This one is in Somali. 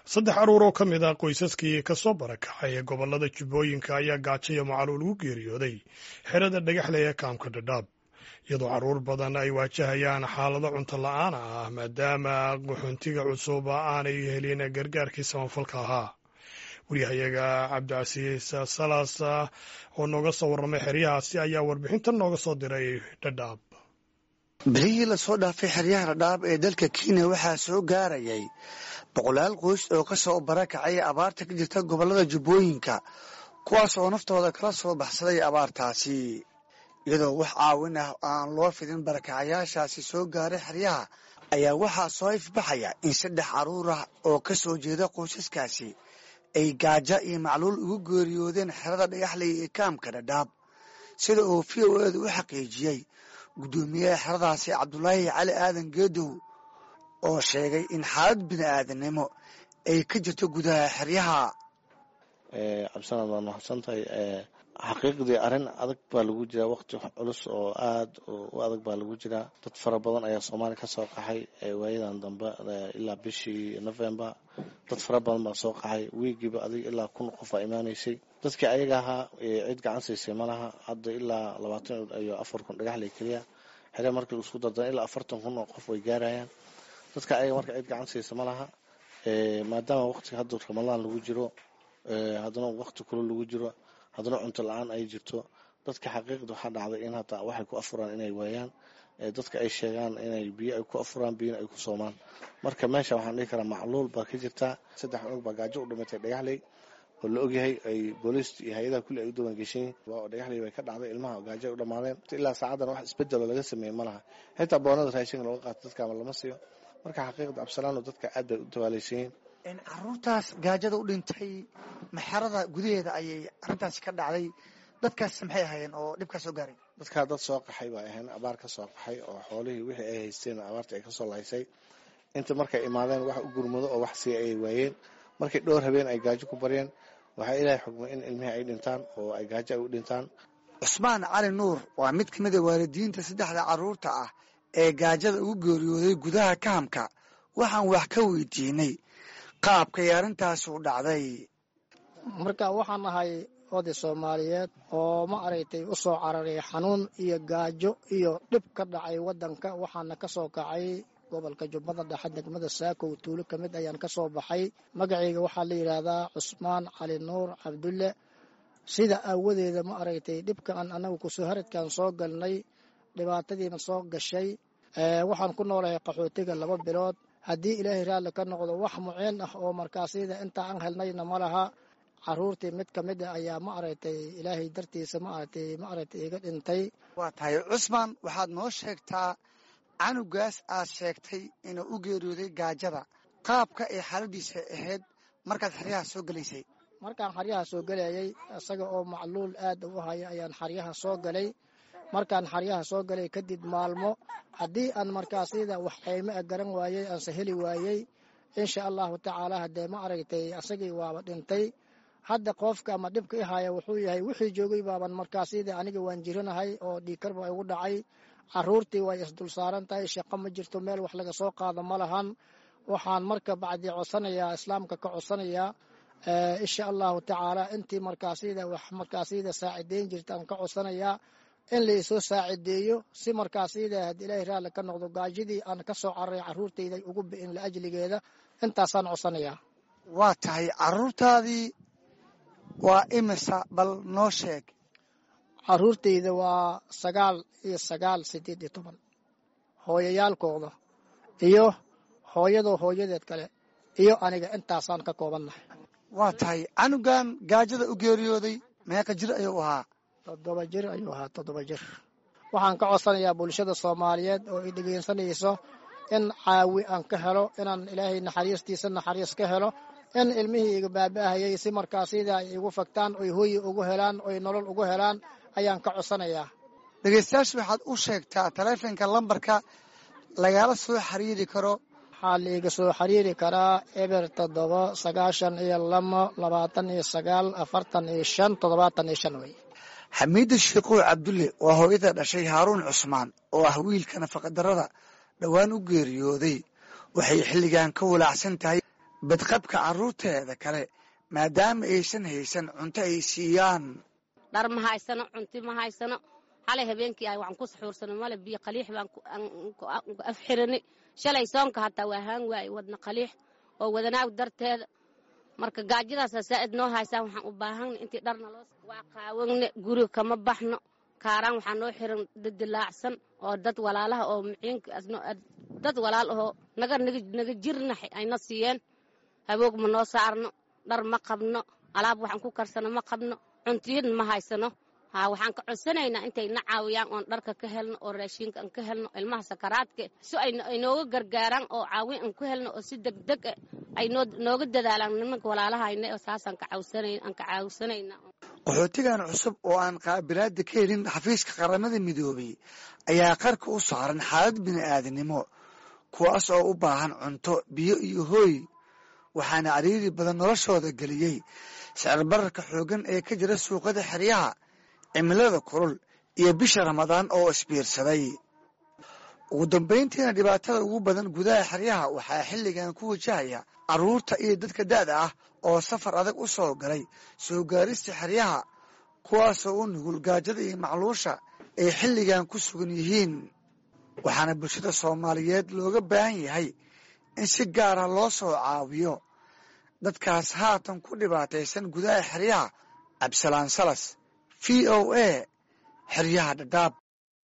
saddex caruur oo ka mid ah qoysaskii ka soo barakacay ee gobollada jubbooyinka ayaa gaajo iyo macaluul ugu geeriyooday xerada dhagaxle ee kaamka dhadhaab iyadoo carruur badan ay waajahayaan xaalado cunto la-aan ah maadaama qaxoontiga cusub aanay helin gargaarkii samafalka ahaa waryahayaga cabdicasiis salas oo nooga soo warramay xeryahaasi ayaa warbixintan nooga soo diray dhadhaab bilihii lasoo dhaafay xeryaha dhadhaab ee dalka kenya waxaa soo gaarayay boqolaal qoys oo ka soo barakacay abaarta ka jirta gobollada jubbooyinka kuwaas oo naftooda kala soo baxsaday abaartaasi iyadoo wax caawin ah aan loo fidin barakacayaashaasi soo gaaray xeryaha ayaa waxaa soo ifbaxaya in saddex carruur ah oo ka soo jeeda qoysaskaasi ay gaajo iyo macluul ugu geeriyoodeen xerada dhagaxley ee kaamka dhadhaab sida uu v o edu u xaqiijiyey guddoomiyaha xeradaasi cabdulaahi cali aadan geedow oo sheegay in xaalad bini aadannimo ay ka jirto gudaha xeryaha cabdisanaad waa mahadsan tahay xaqiiqdii arrin adag baa lagu jiraa waqti culus oo aada u adag baa lagu jiraa dad fara badan ayaa soomaaliya ka soo qaxay waayadan dambe ilaa bishii november dad fara badan baa soo qaxay wiigiiba adig ilaa kun qof aa imaanaysay dadkii ayaga ahaa cid gacan siisay malaha hadda ilaa labaatan iyo afar kun dhagaxley keliya xere markii isku dardara ilaa afartan kun oo qof way gaarayaan dadka ayaga marka cid gacan siisa malaha maadaama waqtiga hadda ramadaan lagu jiro haddana waqti kule lagu jiro haddana cunto la-aan ay jirto dadka xaqiiqda waxaa dhacday in hataa waxay ku afuraan inay waayaan dadka ay sheegaan inay biyo ay ku afuraan biyona ay ku soomaan marka meesha waxaan dhihi karaa macluul baa ka jirtaa saddex cunug baa gaajo u dhimatay dhagaxley oo la ogyahay ay booliist iyo hay-adaha kulli ay u dawan geshan yihin dhagaxley bay ka dhacday ilmaha gaajo ay u dhamaadeen ilaa saacadan wax isbedelo laga sameeyey ma laha xitaa boonada raashinka looga qaato dadka ama lama siiyo marka xaqiiqda absalaano dadka aad bay u dawaalaysan yihin caruurtaas gaajada u dhintay maxerada gudaheeda ayay arrintaasi ka dhacday dadkaas maxay ahaayeen oo dhibkaa soo gaaray dadkaa dad soo qaxay bay ahayn abaar ka soo qaxay oo xoolihii wixii ay haysteen abaarta ay kasoo lahaysay inta markay imaadeen wax u gurmado oo wax siiya ayay waayeen markay dhowr habeen ay gaajo ku baryeen waxaa ilaahay xugmay in ilmihii ay dhintaan oo ay gaajo ay u dhintaan cusmaan cali nuur waa mid ka mid a waalidiinta saddexda carruurta ah ee gaajada ugu geeriyooday gudaha kahamka waxaan wax ka weydiinay qaabkay arrintaasi u dhacday marka waxaan ahay oday soomaaliyeed oo ma aragtay u soo cararay xanuun iyo gaajo iyo dhib ka dhacay waddanka waxaana ka soo kacay gobolka jubbada dhexe degmada saakow tuulo ka mid ayaan ka soo baxay magacayga waxaa la yidhaahdaa cusmaan cali nuur cabdulle sida aawadeeda ma aragtay dhibkaan annagu kusoo haradkaan soo galnay dhibaatadiina soo gashay waxaan ku noolahay qaxootiga laba bilood haddii ilaahay raalli ka noqdo wax muceen ah oo markaasida intaa aan helnayna ma laha caruurtii mid ka mid a ayaa ma aragtay ilaahay dartiisa ma aragtay ma aragtay iga dhintay waa tahay cusmaan waxaad noo sheegtaa canugaas aad sheegtay inuu u geeriyooday gaajada qaabka ay xaaladiisa ahayd markaad xeryaha soo gelaysay markaan xaryaha soo gelayay isaga oo macluul aad u haya ayaan xaryaha soo galay markaan xaryaha soo galay kadib maalmo haddii aan markaasida wax qayme a garan waayey aanse heli waayey insha allahu tacaala haddee ma aragtay asagii waaba dhintay hadda qoofka ama dhibka i haya wuxuu yahay wixii joogay baaban markaasida aniga waan jiranahay oo dhiikar baa igu dhacay caruurtii way isdul saaran tahay shaqo ma jirto meel wax laga soo qaado ma lahan waxaan marka bacdi codsanayaa islaamka ka codsanayaa insha allahu tacaala intii markaasida wax markaasida saacideyn jirta aan ka codsanayaa in laisoo saacideeyo si markaasida had ilaahay raalli ka noqdo gaajadii aan ka soo cararay caruurtayda ugu bi'in laajligeeda intaasaan codsanayaa waa tahay caruurtaadii waa imisa bal noo sheeg caruurtayda waa sagaal iyo sagaal sideed iyo toban hooyayaalkooda iyo hooyadoo hooyadeed kale iyo aniga intaasaan ka koobannahay waa tahay canugan gaajada u geeriyooday meeqa jir ayuu ahaa toddoba jir ayuu ahaa toddoba jir waxaan ka codsanayaa bulshada soomaaliyeed oo i dhegeysanayso in caawi aan ka helo inaan ilaahay naxariistiisa naxariis ka helo in ilmihii iga baaba'ahayay si markaasida ay igu fagtaan oy hooyi ugu helaan oy nolol ugu helaan ayaan ka codsanayaa dhegeystayaasha waxaad u sheegtaa taleefonka lambarka lagala soo xiriiri karo waxaa laiga soo xiriiri karaa eber toddoba sagaashan iyo lamo labaatan iyo sagaal afartan iyo shan toddobaatan iyo shan wey xamiida sheikow cabdulle waa hooyada dhashay haaruun cusmaan oo ah wiilka nafaqadarrada dhowaan u geeriyooday waxay xilligan ka walaacsan tahay badqabka carruurteeda kale maadaama aysan haysan cunto ay siiyaan dhar ma haysano cunti ma haysano xalay habeenkii ah waxaan ku saxuursano male biyo qaliix baan afxirani shalay soonka hataa waa haan waaye wadna qaliix oo wadanaag darteeda marka gaajadaasa saa'id noo haysaan waxaan u baahana intii dharna loo waa qaawanne guriga kama baxno kaaraan waxaa noo xiran dadilaacsan oo dad walaalaha oo muciindad walaal ahoo naga naga jirna ayna siiyeen haboog ma noo saarno dhar ma qabno alaab waxaan ku karsano ma qabno cuntiyadna ma haysano ha waxaan ka codsanaynaa intay na caawiyaan oon dharka ka helno oo raashiinka aan ka helno ilmaha sakaraadka si ay nooga gargaaraan oo caawin aan ku helno oo si degdeg ah ay nooga dadaalaan nimanka walaalahayna oo saasaan ka caawsanayna qaxootigan cusub oo aan qaabilaada ka helin xafiiska qaramada midoobay ayaa qarka u saaran xaalad bini'aadanimo kuwaas oo u baahan cunto biyo iyo hooy waxaana cariiri badan noloshooda geliyey sicir bararka xooggan ee ka jira suuqada xeryaha cimilada kulul iyo bisha ramadaan oo isbiirsaday ugu dambayntiina dhibaatada ugu badan gudaha xeryaha waxaa xilligan ku wajahaya carruurta iyo dadka da'da ah oo safar adag u soo galay soo gaarista xeryaha kuwaasoo u nugul gaajada iyo macluusha ay xilligan ku sugan yihiin waxaana bulshada soomaaliyeed looga baahan yahay in si gaara loo soo caawiyo dadkaas haatan ku dhibaataysan gudaha xeryaha cabdisalaan salas v o a xeryaha dhadhaab